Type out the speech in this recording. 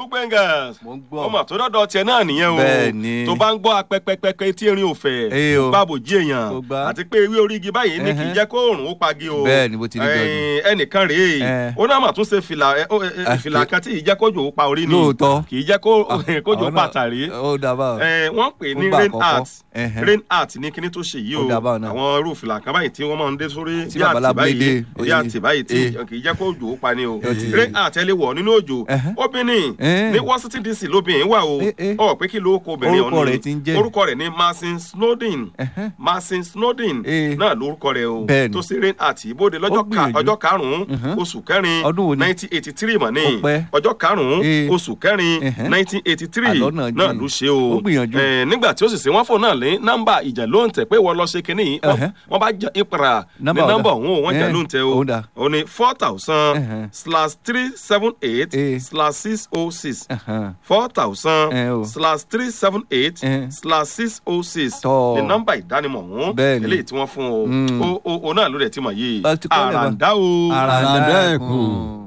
ugbengers mo ń gbọ́. ọmọ tó dọ́dọ̀ tiẹ̀ náà nìyẹn o Bẹ́ẹ̀ni. tó bá ń gbọ́ apẹpẹpẹ tí erin ò fẹ́ Ee o. gbàbò jí èèyàn Kò gbá. àti pé ewé orí igi báyìí ní kì í Ẹhẹ́. jẹ́ kó òòrùn ó pagi o Bẹ́ẹ̀ni, bó ti rí gan-an. Ẹ̀ẹ́n, ẹnìkan rèé Ẹ. ó náà mà tún ṣe fìlà ẹ, ó, ẹ, ẹ, Ah, fìlà fi- kan tí ì jẹ́ kójò ó pa orí ni Lóòótọ́. kì í jẹ́ kó- kójò ó Àwọn pa náà- tàrí ó dábàá. ẹ wọ́n pè ní Ó gbà rain àkọ́kọ́. art Ẹhẹ́. rain art ní kíní tó ṣe yìí Ó o dà báwọn náà. àwọn irú fìlà kan báyìí tí wọ́n máa ń dé sórí Tí bí àtì babaláwo báyìí dé, bí ó àtì báyìí tí eh. kì í jẹ́ kó òjò ó pa ni o Ó ti- rain art ẹ lè wọ̀ nínú òjò Ẹhẹ́. obìnrin Eh. ní washington dc lóbìnrin wà o Eh, eh. ọ pé kí ló kó obìnrin Orúkọ ọ̀hún rẹ̀ ti ń jẹ́. orúkọ rẹ̀ ní marcin snowden Ẹhẹ́. marcin snowden Eh. náà lórúkọ rẹ̀ o Bẹ́ẹ̀ni. tó sí rain art ìbòde lọ́jọ́ Ó ka- gbìyànjú. ọjọ́ karùn-ún Mhm. oṣù kẹrin Ọdún wo ni? nineteen eighty three mọ̀ ní Ó pẹ́. ọjọ́ karùn-ún Eh. oṣù kẹrin Ẹhẹ́. nineteen eighty three Àlọ́ náà náà jìn. ló ṣe o Ó gbìyànjú. Eh, nígbà tí ó sì ṣe wọ́n fò náà lé nọ́mbà ìjà ló ń tẹ̀ pé wọ́n lọ ṣe kínní yìí wọ́n- Ẹhẹ́. wọ́n bá jẹ ìpara ní Nọ́mbà ọ̀dà. nọ́mbà òun ò wọ́n jà Eh, ló ń tẹ̀ o ó dà. ó ní four thousand Ẹhẹ́. slash three seven eight Eh. slash six oh six Ẹhẹ́. four thousand Eh, o. slash three seven eight Eh. slash six oh six Tọ́. ní nọ́mbà ìdánimọ̀ ọ̀hún Bẹ́ẹ̀ni. eléyìí tí wọ́n fún o Mm. o o o náà ló rẹ̀ ti mọ̀ yìí Bá ti kọ́lẹ̀ bá. àràǹdá o Àràǹdá Àràǹdá ẹ̀kún. ẹ̀kún.